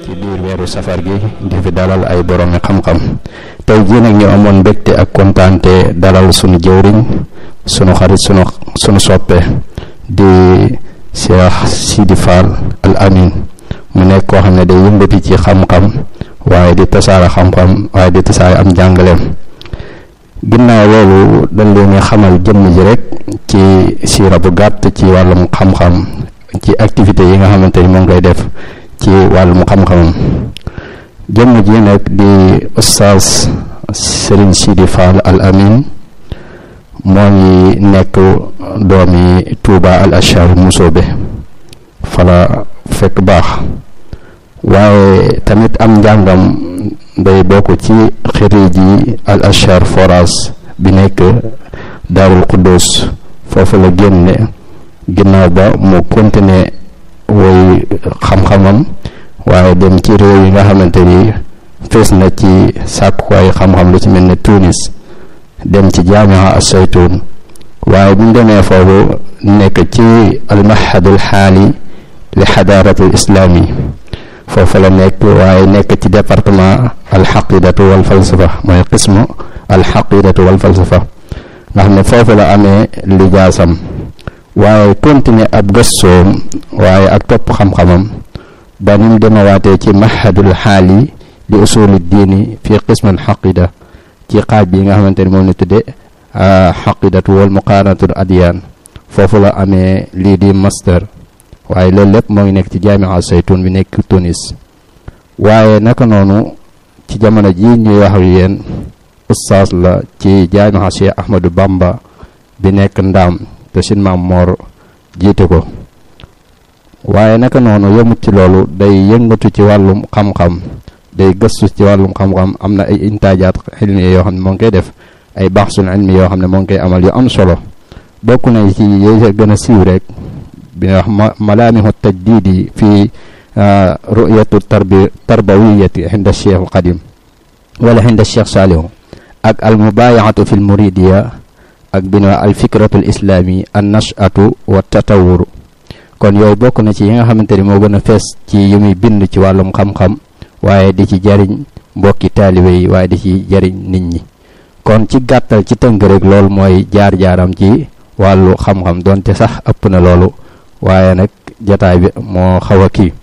ci biir weeru safar gi di fi dalal ay boroomi xam-xam tey jii nag ñu amoon mbégte ak kontaante dalal sunu jëwriñ sunu xarit sunu sunu soppe di Cheikh Sidi Fall Al Amin mu nekk koo xam ne day yëngati ci xam-xam waaye di tasaare xam-xam waaye di tasaare am jàngaleem ginnaaw loolu dañ leen xamal jëmm ji rek ci siira bu gàtt ci wàllum xam-xam ci activité yi nga xamante ni moo ngi koy def ci wàllum xam-xamam jëmm ji nag di ustaas Serigne Sidi Fall Al Amin moo ngi nekk doomi Touba Al Achar Musoobe fala fekk baax waaye tamit am njàngam day bokk ci xiriji Al Achar Foras bi nekk Daarul Quddus foofu la génne ginnaaw ba mu continuer woy xam-xamam waaye dem ci réew yi nga xamante ni fees na ci sàkkuwaay xam-xam lu ci mel ne Tunis dem ci jaamiha as-Saytun waaye bu ñu demee foofu nekk ci almahadul xaali li xadaaratul islaami foofu la nekk waaye nekk ci département alxaqidatu wal falsafa mooy qismu alxaqidatu wal falsafa nga xam ne foofu la amee lijaasam waaye continuer ab gëstoom waaye ak topp xam-xamam ba ni mu demawaatee ci mahadul xaali li usuli diini fi qismu alxaqida ci xaaj bi nga xamante ni moom la tudde xaqidatu wal muqaaranatul adiyaan foofu la amee lii di master waaye loolu lépp moo ngi nekk ci jaamia saytun bi nekk Tunis waaye naka noonu ci jamono ji ñuy wax yéen ustaas la ci jaamia Cheikh Ahmadou Bamba bi nekk ndaam te sin maam Moor jiite ko waaye naka noonu yëmut ci loolu day yëngatu ci wàllum xam-xam day gëstu ci wàllum xam-xam am na ay intaajaat ilmi yoo xam ne moo ngi koy def ay baxsul ilmi yoo xam ne moo ngi koy amal yu am solo bokk na ci yooyu gën a siiw rek bi nga wax malaamihu tajdidi fi ru'yatu tarbi tarbawiyati inda cheikh al qadim wala inda cheikh saalihu ak al mubayaatu fi l muridiya ak bi na al fikratu l islami an nashatu wa tatawuru kon yooyu bokk na ci yi nga xamante ni moo gën a fees ci yi muy bind ci wàllum xam-xam waaye di ci jariñ mbokki taalibe yi waaye di ci jariñ nit ñi kon ci gàttal ci tënk rek loolu mooy jaar-jaaram ci wàllu xam-xam donte sax ëpp na loolu waaye nag jataay bi moo xaw a kii